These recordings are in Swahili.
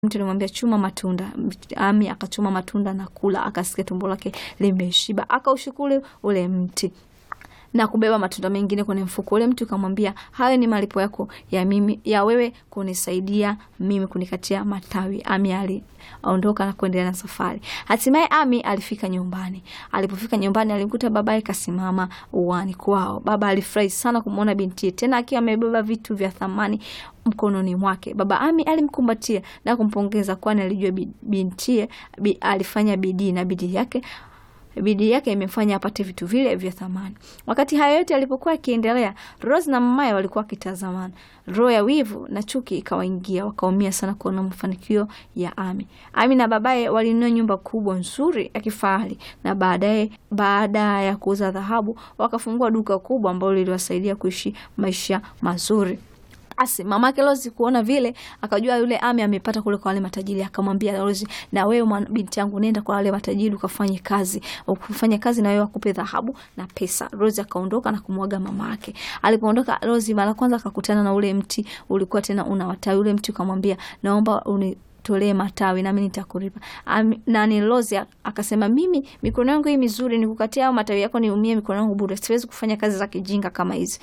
mtu alimwambia chuma matunda. Ami akachuma matunda na kula, akasikia tumbo lake limeshiba, akaushukuru ule mti na kubeba matunda mengine kwenye mfuko. Ule mtu ukamwambia, hayo ni malipo yako ya mimi ya wewe kunisaidia mimi kunikatia matawi. Ami aliondoka na kuendelea na safari. Hatimaye Ami alifika nyumbani. Alipofika nyumbani, alimkuta babaye kasimama uani kwao. Baba alifurahi sana kumwona bintiye, tena akiwa amebeba vitu vya thamani mkononi mwake. Baba Ami alimkumbatia na kumpongeza, kwani alijua bintiye bi, alifanya bidii na bidii yake bidii yake imefanya apate vitu vile vya thamani. Wakati hayo yote yalipokuwa yakiendelea, Rose na mamaye walikuwa wakitazamana. Roho ya wivu na chuki ikawaingia, wakaumia sana kuona mafanikio ya Ami. Ami na babaye walinunua nyumba kubwa nzuri ya kifahari, na baadaye, baada ya kuuza dhahabu, wakafungua duka kubwa ambalo liliwasaidia kuishi maisha mazuri. Basi mamake Rozi kuona vile akajua yule Ami amepata kule kwa wale matajiri, akamwambia Rozi, na wewe binti yangu, nenda kwa wale matajiri ukafanye kazi, ukafanye kazi na wewe wakupe dhahabu na pesa. Rozi akaondoka na kumwaga mamake. Alipoondoka Rozi mara kwanza akakutana na ule mti ulikuwa tena una watawi. Ule mti ukamwambia, naomba uni tolee matawi nami nitakulipa. Nani Rozi akasema, mimi mikono yangu hii mizuri nikukatia au matawi yako niumie mikono yangu bure, siwezi kufanya kazi za kijinga kama hizi.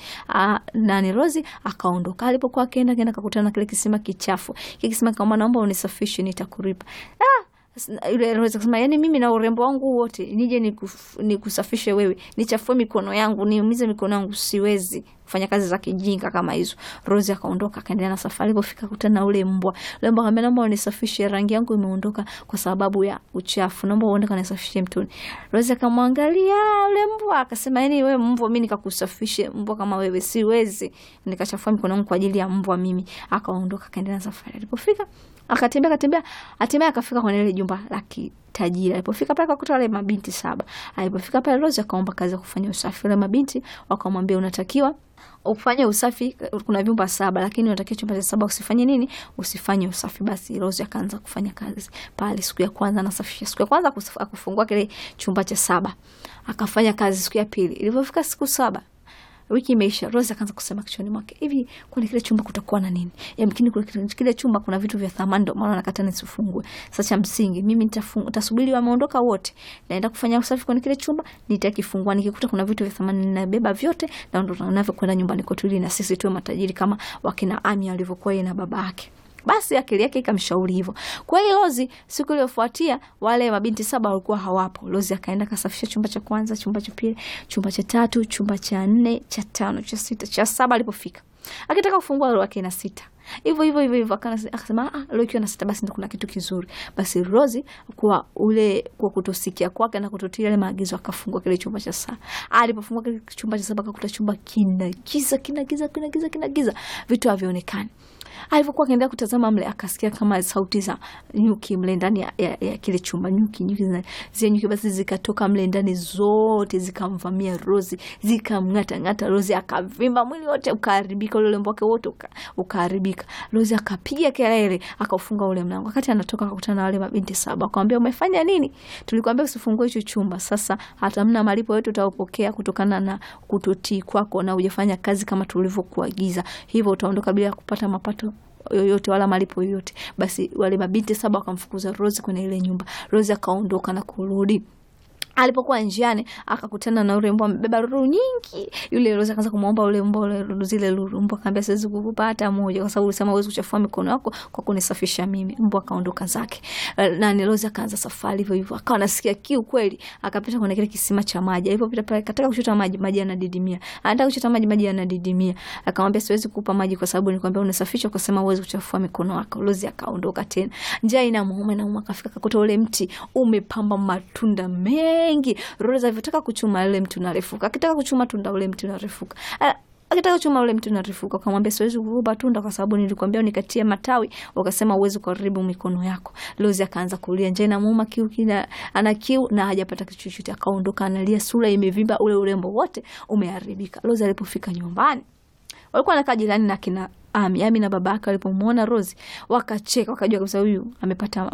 Nani Rozi akaondoka. Alipokuwa akienda kenda kakutana na kile kisima kichafu. Kile kisima kama, naomba unisafishe nitakulipa. Ah, yule Rozi akasema, yani mimi na urembo wangu wote nije nikusafishe wewe, nichafue mikono yangu, niumize mikono yangu, siwezi kufanya kazi za kijinga kama hizo. Rozi akaondoka akaendelea na safari. Alipofika kutana na ule mbwa. Ule mbwa akamwambia, naomba unisafishe, rangi yangu imeondoka kwa sababu ya uchafu, naomba uende kanisafishe mtoni. Rozi akamwangalia ule mbwa akasema, yani wewe mbwa, mimi nikakusafishe mbwa kama wewe siwezi, nikachafua mikono yangu kwa ajili ya mbwa mimi. Akaondoka akaendelea na safari. Alipofika akatembea akatembea, hatimaye akafika kwenye ile jumba la tajiri. Alipofika pale akakuta wale mabinti saba. Alipofika pale Rozi akaomba kazi ya kufanya usafi. Wale mabinti wakamwambia, unatakiwa ufanye usafi, kuna vyumba saba, lakini unatakiwa chumba cha saba usifanye nini? Usifanye usafi. Basi Rozi akaanza kufanya kazi pale. Siku ya kwanza anasafisha, siku ya kwanza akufungua kile chumba cha saba, akafanya kazi. Siku ya pili, ilipofika siku saba wiki imeisha, Rose akaanza kusema kichwani mwake, hivi kwenye kile chumba kutakuwa na nini? Yamkini kule kile chumba kuna vitu vya thamani, ndio maana nakata nisifungue. Sasa cha msingi mimi nitasubiri wameondoka wote, naenda kufanya usafi kwenye kile chumba, nitakifungua. Nikikuta kuna vitu vya thamani, ninabeba vyote na ndo navyokwenda nyumbani kwetu, ili na sisi tuwe matajiri kama wakina Ami alivyokuwa yeye na baba yake. Basi akili yake ikamshauri hivyo. Kweli Rozi, siku iliyofuatia wale mabinti saba walikuwa hawapo. Rozi akaenda kasafisha chumba cha kwanza, chumba cha pili, chumba cha tatu, chumba cha nne, cha tano, cha sita, cha saba. Alipofika akitaka kufungua roho yake na sita hivyo hivyo hivyo hivyo, akasema ah, leo ikiwa na sita basi ndio kuna kitu kizuri. Basi Rozi kwa ule kwa kutosikia kwake na kutotii yale maagizo akafungua kile chumba cha saba. Alipofungua kile chumba cha saba akakuta chumba kina giza, kina giza, kina giza, kina giza, vitu havionekani. Alivyokuwa akiendelea kutazama mle, akasikia kama sauti za nyuki mle ndani ya, ya, ya kile chumba. Nyuki nyuki zile nyuki basi zikatoka mle ndani zote zikamvamia Rozi, zikamng'ata ng'ata Rozi, akavimba mwili wote ukaharibika, ule urembo wake wote ukaharibika. Rozi akapiga kelele, akaufunga ule mlango. Wakati anatoka akakutana na wale mabinti saba, akamwambia umefanya nini? Tulikwambia usifungue hicho chumba. Sasa hata mna malipo yote utaopokea kutokana na kutotii kwako na hujafanya kazi kama tulivyokuagiza, hivyo utaondoka bila kupata mapato yoyote wala malipo yoyote. Basi wale mabinti saba wakamfukuza Rozi kwenye ile nyumba. Rozi akaondoka na kurudi Alipokuwa njiani akakutana na ule mbwa amebeba lulu nyingi. Yule Rozi akaanza kumwomba ule mbwa zile lulu. Mbwa akamwambia siwezi kukupa hata moja, kwa sababu ulisema huwezi kuchafua mikono yako kwa kunisafisha mimi. Mbwa akaondoka zake. Na ni Rozi akaanza safari hivyo hivyo, akawa anasikia kiu kweli, akapita kwenye kile kisima cha maji. Alipopita pale, akataka kuchota maji, maji yanadidimia. Anataka kuchota maji, maji yanadidimia. Akamwambia siwezi kukupa maji kwa sababu nilikwambia unisafishe, ukasema huwezi kuchafua mikono yako. Rozi akaondoka tena. Njaa inamuuma na muuma, akafika akakuta ule mti umepamba matunda mengi Rozi alivyotaka kuchuma ule mti unarefuka, akitaka kuchuma tunda ule mti unarefuka, akitaka kuchuma ule mti unarefuka. Akamwambia siwezi kukupa tunda kwa sababu nilikwambia unikatie matawi, ukasema uwezi kuharibu mikono yako. Rozi akaanza kulia, njaa inamuuma, kiu kina ana kiu na hajapata kitu chochote. Akaondoka analia, sura imevimba, ule urembo wote umeharibika. Rozi alipofika nyumbani, walikuwa wanakaa jirani na kina Ami. Ami na baba yake walipomwona Rozi wakacheka, wakajua kabisa huyu amepata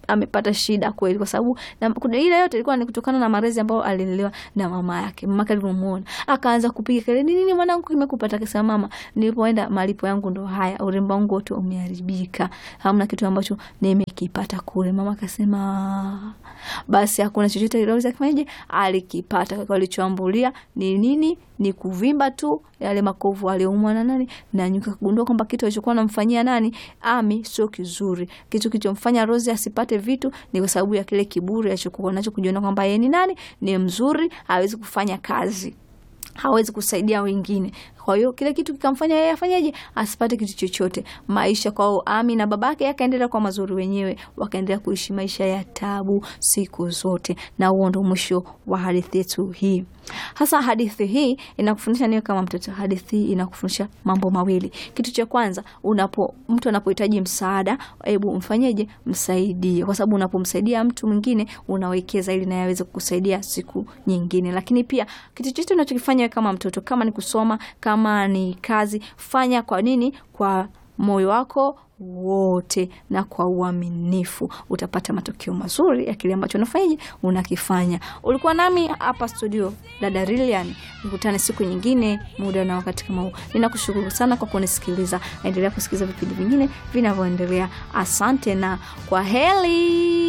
amepata shida kweli, kwa sababu na kuna ile yote ilikuwa ni kutokana na malezi ambayo alilelewa na mama yake. Mama yake alivyomuona akaanza kupiga kelele, nini nini mwanangu kimekupata? Akasema mama, nilipoenda malipo yangu ndo haya, urembo wangu wote umeharibika, hamna kitu ambacho nimekipata kule. Mama akasema basi hakuna chochote kiloweza kufanyaje, alikipata walichoambulia ni nini? Ni kuvimba tu yale makovu aliyoumwa na nani na nyuka, kugundua kwamba kitu alichokuwa anamfanyia nani Ami sio kizuri. Kitu kilichomfanya Rose asipate vitu ni kwa sababu ya kile kiburi alichokuwa nacho, kujiona kwamba yeye ni nani, ni mzuri, hawezi kufanya kazi hawezi kusaidia wengine. Kwa hiyo kile kitu kikamfanya yeye afanyeje, asipate kitu chochote. Maisha kwao Ami na babake yakaendelea kwa mazuri, wenyewe wakaendelea kuishi maisha ya tabu siku zote, na huo ndo mwisho wa hadithi yetu hii. Hasa hadithi hii inakufundisha niwe kama mtoto. Hadithi hii inakufundisha mambo mawili. Kitu cha kwanza, unapo mtu anapohitaji msaada, hebu mfanyeje, msaidie, kwa sababu unapomsaidia mtu mwingine unawekeza ili naye aweze kukusaidia siku nyingine. Lakini pia kitu chochote unachokifanya kama mtoto, kama ni kusoma, kama ni kazi, fanya kwa nini? Kwa moyo wako wote na kwa uaminifu, utapata matokeo mazuri ya kile ambacho unafanyaje unakifanya. Ulikuwa nami hapa studio, dada Lilian. Nikutane siku nyingine, muda na wakati kama huu. Ninakushukuru sana kwa kunisikiliza. Endelea kusikiliza vipindi vingine vinavyoendelea. Asante na kwa heri.